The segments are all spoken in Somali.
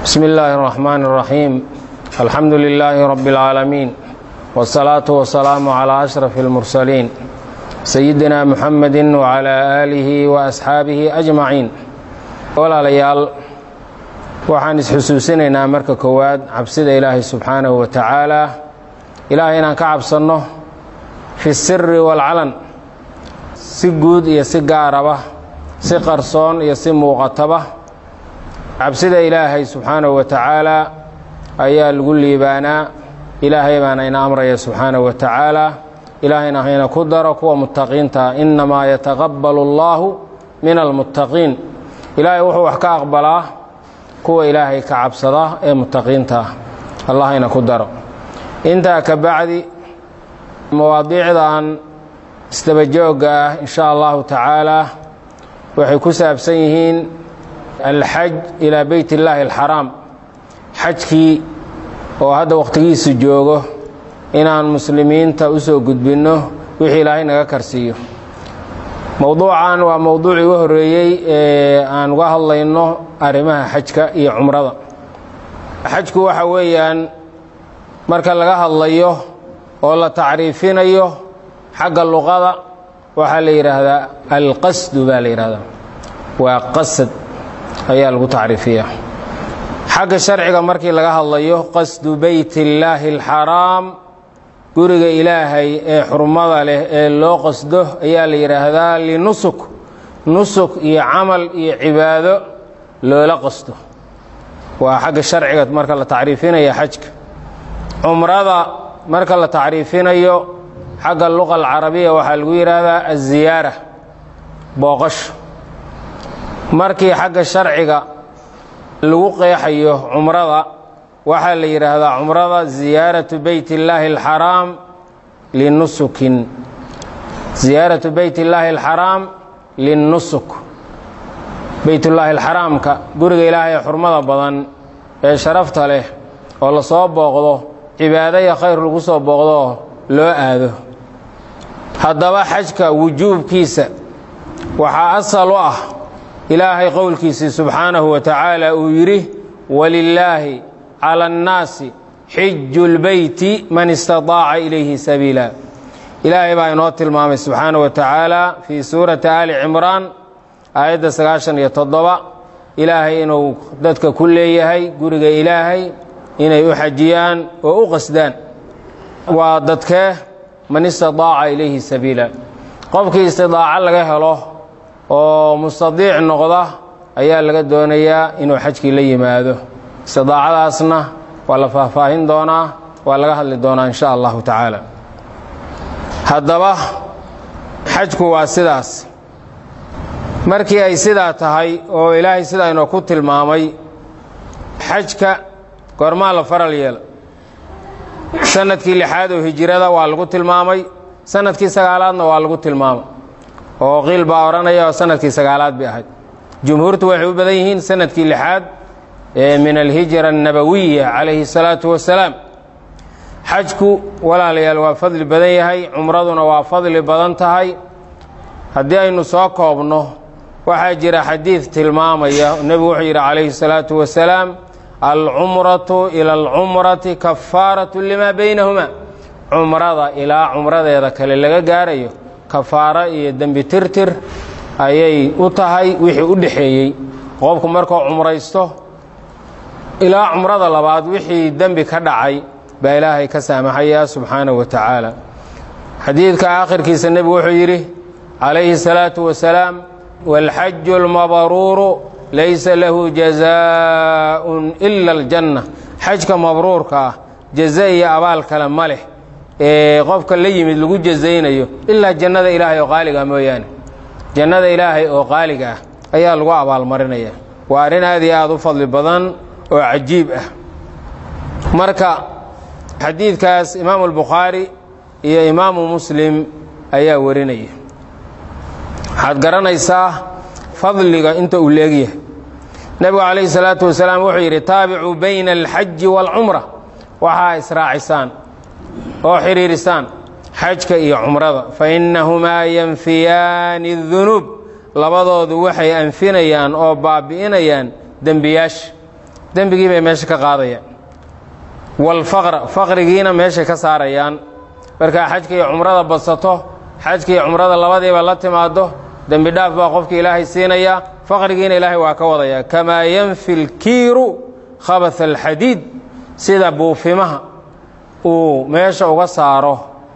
بسم الله الرحمن الرحيم الحمد لله رب العالمين والصلاة والسلام على أشرف المرسلين سيدنا محمد وعلى آله وأصحaabihi أجمaعين walaalayaal waxaan isxusuusinaynaa marka koowaad cabsida ilaahay subxaanahu wa tacaala ilaahay inaan ka cabsanno fi siri wاlcalan si guud iyo si gaaraba si qarsoon iyo si muuqataba cabsida ilaahay subxaanahu wa tacaala ayaa lagu liibaanaa ilaahay baana ina amraya subxaanahu wa tacaala ilaahayna hayna ku daro kuwa muttaqiinta innamaa yataqabbalu allaahu min almuttaqiin ilaahay wuxuu wax ka aqbalaa kuwa ilaahay ka cabsada ee muttaqiinta ah allah hayna ku daro intaa ka bacdi mawaadiicdan isdabajoogga ah in sha allahu tacaala waxay ku saabsan yihiin alxaj ilaa beyt illaahi alxaraam xajkii oo hadda wakhtigiisu joogo inaan muslimiinta u soo gudbinno wixii ilaahay naga karsiiyo mowduucan waa mowduucii ugu horreeyey ee aan uga hadlayno arrimaha xajka iyo cumrada xajku waxa weeyaan marka laga hadlayo oo la tacriifinayo xagga luqada waxaa la yidhaahdaa alqasdu baa la yidhahdaa waa qasad ayaa lagu tacriifiyaa xagga sharciga markii laga hadlayo qasdu beyt illaahi alxaraam guriga ilaahay ee xurmada leh ee loo qasdo ayaa la yidhaahdaa linusuk nusuk iyo camal iyo cibaado loola qasdo waa xagga sharciga marka la tacriifinayo xajka cumrada marka la tacriifinayo xagga luqa alcarabiya waxaa lagu yidhaahdaa aziyaara booqasho markii xagga sharciga lagu qeexayo cumrada waxaa la yidhaahdaa cumrada ziyaaratu beyt illaahi alxaraam linusukin ziyaaratu beyt illaahi alxaraam linnusuk beytullaahi alxaraamka guriga ilaahay ee xurmada badan ee sharafta leh oo lasoo booqdo cibaado iyo khayr lagu soo booqdooo loo aado haddaba xajka wujuubkiisa waxaa asal u ah ilaahay qowlkiisii subxaanahu wa tacaala uu yidhi walilaahi cala annaasi xiju lbeyti man istataaca ilayhi sabiila ilaahay baa inoo tilmaamay subxaanahu wa tacaala fii suurati aali cimraan aayadda sagaashan iyo toddoba ilaahay inuu dadka ku leeyahay guriga ilaahay inay u xajiyaan oo u qasdaan waa dadkee man istataaca ilayhi sabiila qofkii istidaaco laga helo oo mustadiic noqda ayaa laga doonayaa inuu xajkii la yimaado istidaacadaasna waa la faahfaahin doonaa waa laga hadli doonaa in sha allahu tacaala haddaba xajku waa sidaas markii ay sidaa tahay oo ilaahay sidaa inoo ku tilmaamay xajka goormaa la faral yeela sanadkii lixaad oo hijirada waa lagu tilmaamay sanadkii sagaalaadna waa lagu tilmaamay oo qiil baa odhanaya oo sanadkii sagaalaad bay ahayd jumhuurtu waxay u badan yihiin sanadkii lixaad ee min alhijra annabawiya calayhi الsalaatu wasalaam xajku walaalayaal waa fadli badan yahay cumraduna waa fadli badan tahay haddii aynu soo koobno waxaa jira xadiid tilmaamaya nebigu wuxuu yidhi calayhi الsalaatu wasalaam alcumratu ila alcumrati kafaaratu lima baynahuma cumrada ilaa cumradeeda kale laga gaarayo kafaaro iyo dembi tirtir ayay u tahay wixii u dhexeeyey qofku markuu cumraysto ilaa cumrada labaad wixii dembi ka dhacay baa ilaahay ka saamaxaya subxaanahu wa tacaala xadiidka aakhirkiisa nebigu wuxuu yidhi calayhi الsalaatu wasalaam wاlxaju اlmabruuru laysa lahu jazaaءun ila اljanna xajka mabruurka ah jaza iyo abaal kale ma leh ee qofka la yimid lagu jazaynayo ilaa jannada ilaahay oo qaaliga ah mooyaane jannada ilaahay oo qaaliga ah ayaa lagu abaalmarinaya waa arrin aad iyo aad u fadli badan oo cajiib ah marka xadiidkaas imaamu albukhaari iyo imaamu muslim ayaa warinaya waxaad garanaysaa fadliga inta uu leegyahay nebigu calayhi salaatu wasalaam wuxuu yidhi taabicuu bayna alxaji waalcumra waxaa israacisaan oo xidhiirisaan xajka iyo cumrada fa innahumaa yanfiyaani dunuub labadoodu waxay anfinayaan oo baabi'inayaan dembiyaasha dembigii bay meesha ka qaadayaan walfaqra faqrigiina meeshay ka saarayaan markaa xajka iyo cumrada badsato xajka iyo cumrada labadiiba la timaado dembi dhaaf baa qofka ilaahay siinaya faqrigiina ilaahay waa ka wadaya kamaa yanfi lkiiru khabath alxadiid sida buufimaha uu meesha uga saaro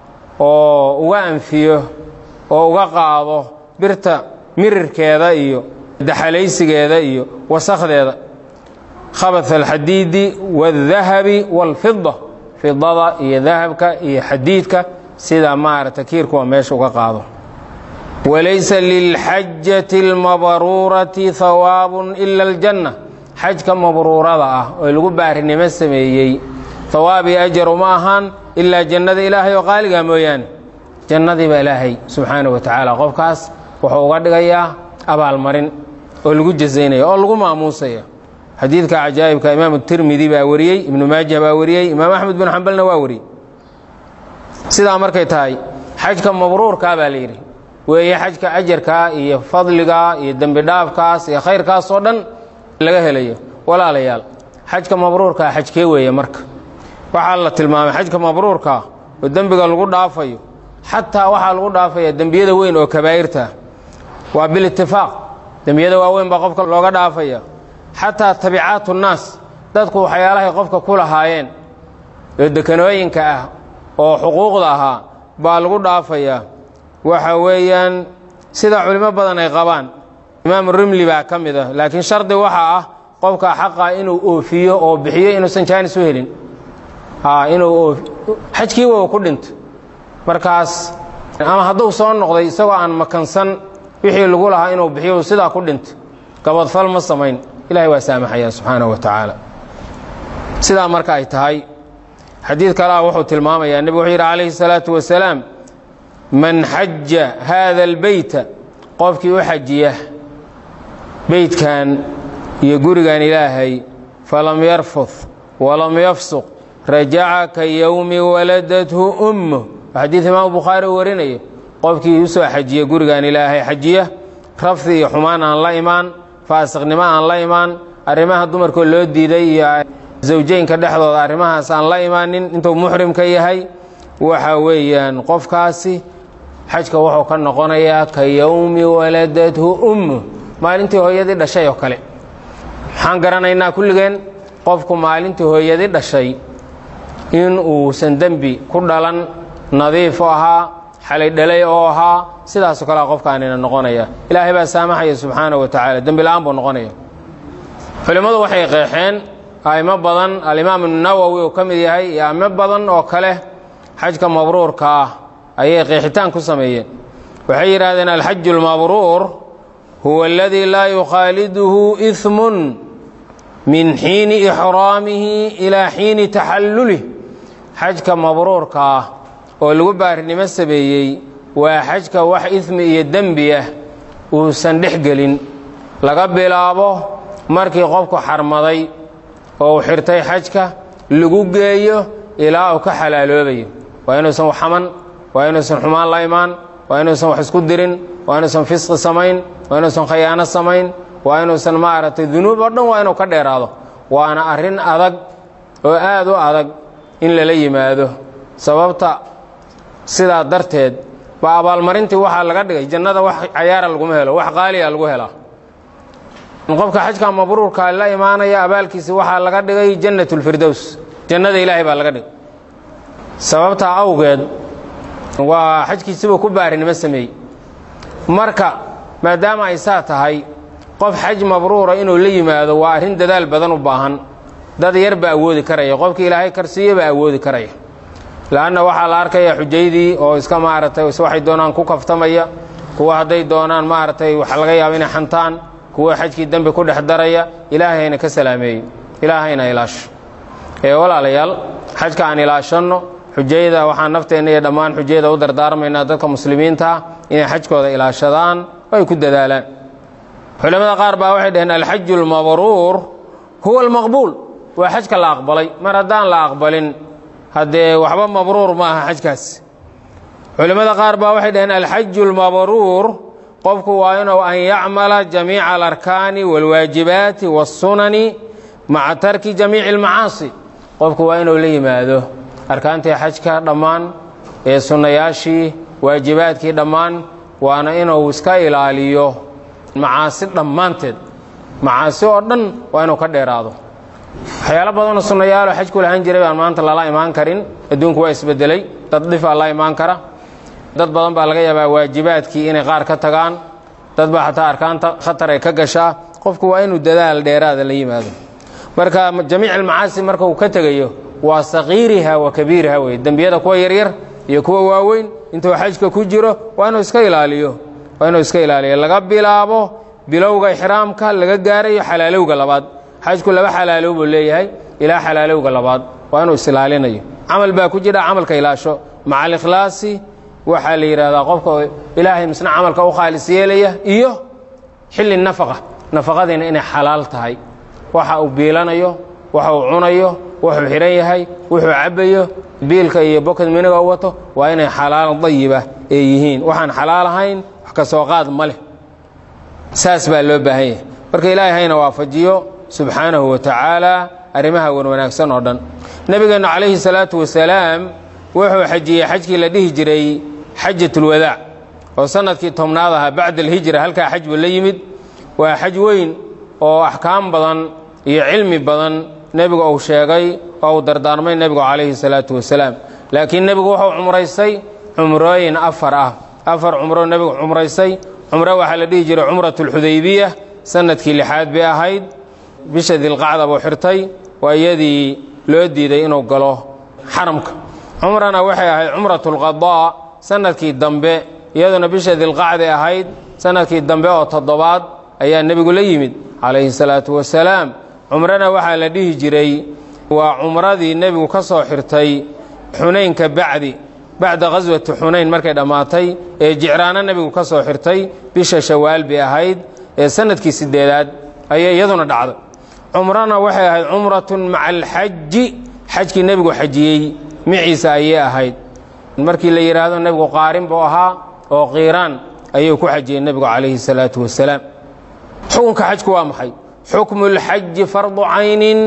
oo uga anfiyo oo uga qaado birta mirirkeeda iyo daxalaysigeeda iyo wasakhdeeda khabath alxadiidi waاdahabi wاlfida fidada iyo dahabka iyo xadiidka sida maarata kiirkuwa meesha uga qaado walaysa lilxajati اlmabruurati hawaabun ila اljanna xajka mabruurada ah oo lagu baarinimo sameeyey hawaab iyo ajar uma ahaan ilaa jannada ilaahay oo qaaliga mooyaane jannadiiba ilaahay subxaanaه wa tacaala qofkaas wuxuu uga dhigayaa abaalmarin oo lagu jazaynaya oo lagu maamuusaya xadiidka cajaa'ibka imaamu tirmidi baa wariyey ibnu maaja baa wariyey imaam axmed bin xambalna waa wariyey sidaa markay tahay xajka mabruurkaa baa la yidhi weeye xajka ajarkaa iyo fadligaa iyo dembi dhaafkaas iyo khayrkaas oo dhan laga helayo walaalayaal xajka mabruurkaa xajkee weeye marka waxaa la tilmaamay xajka mabruurkaa oo dembiga lagu dhaafayo xataa waxaa lagu dhaafaya dembiyada weyn oo kabaa'irta waa bilitifaaq dembiyada waaweyn baa qofka looga dhaafaya xataa tabicaatu nnaas dadku waxyaalahay qofka ku lahaayeen oo dekanooyinka ah oo xuquuqda ahaa baa lagu dhaafayaa waxa weeyaan sida culimo badan ay qabaan imaamu rimli baa ka mid ah laakiin shardi waxaa ah qofka xaqa inuu oofiyo oo bixiyo inuusan jaanis u helin inuu xajkiiba ku dhinto markaas ama hadduu soo noqday isagoo aan makansan wixii lagu lahaa inuu bixiyo sidaa ku dhinto gabadfal ma samayn ilahay waa saamaxaya subxaanahu wa tacaala sidaa marka ay tahay xadiid kalea wuxuu tilmaamayaa nebigu wuxuu yidhi calayhi salaatu wasalaam man xaja haada albeyta qofkii u xajiya beydkan iyo gurigan ilaahay falam yarfud walam yafsuq rajaca ka yowmi waladathu ummuh xadiid imaamu bukhaari uu warinayo qofkii u soo xajiya gurigan ilaahay xajiya rafdi iyo xumaan aan la imaan faasiqnimo aan la imaan arrimaha dumarkoo loo diiday iyo zawjeynka dhexdooda arrimahaas aan la imaanin intuu muxrimka yahay waxa weeyaan qofkaasi xajka wuxuu ka noqonayaa ka yowmi waladathu ummu maalintii hooyadii dhashay oo kale maxaan garanaynaa kulligeen qofku maalintii hooyadii dhashay in uusan dembi ku dhalan nadiif ahaa xalay dhalay oo ahaa sidaasoo kalea qofkaanina noqonaya ilaahay baa saamaxaya subxaana wa tacaala dembi la-aan buu noqonaya culimmadu waxay qeexeen a'imo badan alimaam nawowi uu ka mid yahay iyo a'imo badan oo kale xajka mabruurka ah ayay qeexitaan ku sameeyeen waxay yidhahdeen alxaju almabruur huwa aladii laa yukhaaliduhu ismun min xiini ixraamihi ilaa xiini taxallulih xajka mabruurka ah oo lagu baarinimo sameeyey waa xajka wax ismi iyo dembi ah uusan dhex gelin laga bilaabo markii qofku xarmaday oo uu xirtay xajka lagu geeyo ilaa uu ka xalaaloobayo waa inuusan wax xaman waa inuusan xumaan la imaan waa inuusan wax isku dirin waa inuusan fisqi samayn waa inuusan khayaano samayn waa inuusan maaragtay dunuub oo dhan waa inuu ka dheeraado waana arrin adag oo aad u adag in lala yimaado sababta sidaa darteed ba abaalmarintii waxaa laga dhigay jannada wax cayaara laguma helo wax qaaliya lagu helaa qofka xajka mabruurka la imaanaya abaalkiisi waxaa laga dhigay jannat lfirdows jannada ilaahay baa laga dhigay sababtaa awgeed waa xajkiisibuu ku baarinimo sameeyey marka maadaama ay saa tahay qof xaj mabruura inuu la yimaado waa arrin dadaal badan u baahan dad yar baa awoodi karaya qofkii ilaahay karsiiye baa awoodi karaya leanna waxaa la arkaya xujaydii oo iska maaragtay waxay doonaan ku kaftamaya kuwa hadday doonaan maaragtay waxa laga yaaba inay xantaan kuwa xajkii dembi ku dhex daraya ilaahayna ka salaameeyo ilaahayna ilaasho ee walaalayaal xajka aan ilaashanno xujayda waxaan nafteenna iyo dhammaan xujayda u dardaarmaynaa dadka muslimiinta ah inay xajkooda ilaashadaan oo ay ku dadaalaan culamada qaar baa waxay dhaheen alxaju almabruur huwa almaqbuul waa xajka la aqbalay mar haddaan la aqbalin haddee waxba mabruur ma aha xajkaas culimmada qaar baa waxay dhaheen alxaju almabruur qofku waa inuu an yacmala jamiica alarkaani waalwaajibaati waاsunani maca tarki jamiici almacaasi qofku waa inuu la yimaado arkaantii xajka dhammaan ee sunnayaashii waajibaadkii dhammaan waana inuu iska ilaaliyo macaasi dhammaanteed macaasi oo dhan waa inuu ka dheeraado waxyaalo badanoo sunnayaaloo xajku lahaan jiray baan maanta lala imaan karin adduunku waa isbedelay dad dhifaa la imaan kara dad badan baa laga yaabaa waajibaadkii inay qaar ka tagaan dad baa xataa arkaanta khatar ay ka gashaa qofku waa inuu dadaal dheeraada la yimaado marka jamiic almacaasi marka uu ka tegayo waa sakiiriha wa kabiiriha wey dembiyada kuwa yaryar iyo kuwa waaweyn intuu xajka ku jiro waa inuu iska ilaaliyo waa inuu iska ilaaliyo laga bilaabo bilowga ixraamka laga gaarayo xalaalowga labaad xajku laba xalaalow buu leeyahay ilaa xalaalowga labaad waa inuu isilaalinayo camal baa ku jira camalka ilaasho maca alikhlaasi waxaa la yidhahdaa qofka ilaahay misna camalka u khaalis yeelaya iyo xilli nafaqa nafaqadiina inay xalaal tahay waxa uu biilanayo waxa uu cunayo wuxuu xidhan yahay wuxuu cabbayo biilka iyo bokad miniga u wato waa inay xalaal dayiba ee yihiin waxaan xalaal ahayn wax ka soo qaad ma leh saas baa loo baahan yahay marka ilaahay hayna waafajiyo subxaanahu wa tacaala arrimaha wanwanaagsan oo dhan nebigeennu calayhi salaatu wasalaam wuxuu xajiyey xajkii la dhihi jiray xajatulwadaac oo sannadkii tobnaad ahaa bacda alhijra halkaa xaj buu la yimid waa xaj weyn oo axkaam badan iyo cilmi badan nebigu uu sheegay oo uu dardaarmay nebigu calayhi salaatu wasalaam laakiin nebigu wuxuu cumraystay cumrooyin afar ah afar cumro nebigu cumraystay cumro waxaa la dhihi jiray cumratulxudaybiya sannadkii lixaad bay ahayd bisha dilqacda buu xirtay waa iyadii loo diiday inuu galo xaramka cumrana waxay ahayd cumratulqadaa sannadkii dambe iyaduna bisha dilqacday ahayd sannadkii dambe oo toddobaad ayaa nebigu la yimid calayhi salaatu wasalaam cumrana waxaa la dhihi jiray waa cumradii nebigu ka soo xirtay xunaynka bacdi bacda khaswati xunayn markay dhammaatay ee jicraano nebigu ka soo xirtay bisha shawaal bay ahayd ee sannadkii siddeedaad ayay iyaduna dhacday cumrana waxay ahayd cumratun maca alxaji xajkii nebigu xajiyey miciisa ayay ahayd markii la yidhaahdo nebigu qaarin buu ahaa oo qiiraan ayuu ku xajiyey nebigu calayhi salaatu wasalaam xukunka xajku waa maxay xukmu lxaji fardu caynin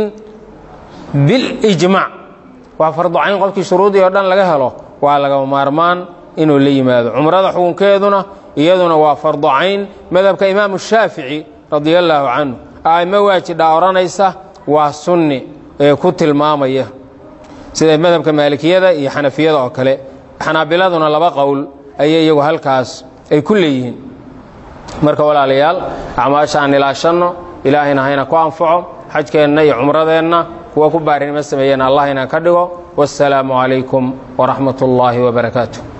bilijmaac waa fardu cayn qofkii shuruudii oo dhan laga helo waa lagama maarmaan inuu la yimaado cumrada xukunkeeduna iyaduna waa fardu cayn madhabka imaamu shaafici radia allaahu canhu a'imo waajidhaa odhanaysa waa sunni ee ku tilmaamaya sida madhabka maalikiyada iyo xanafiyada oo kale xanaabiladuna laba qowl ayay iyagu halkaas ay ku leeyihiin marka walaalayaal acmaasha aan ilaashanno ilaahayna hayna ku anfaco xajkeenna iyo cumradeenna kuwa ku baarinimo sameeyeen allah inaan ka dhigo wasalaamu calaykum waraxmat ullaahi wabarakaatu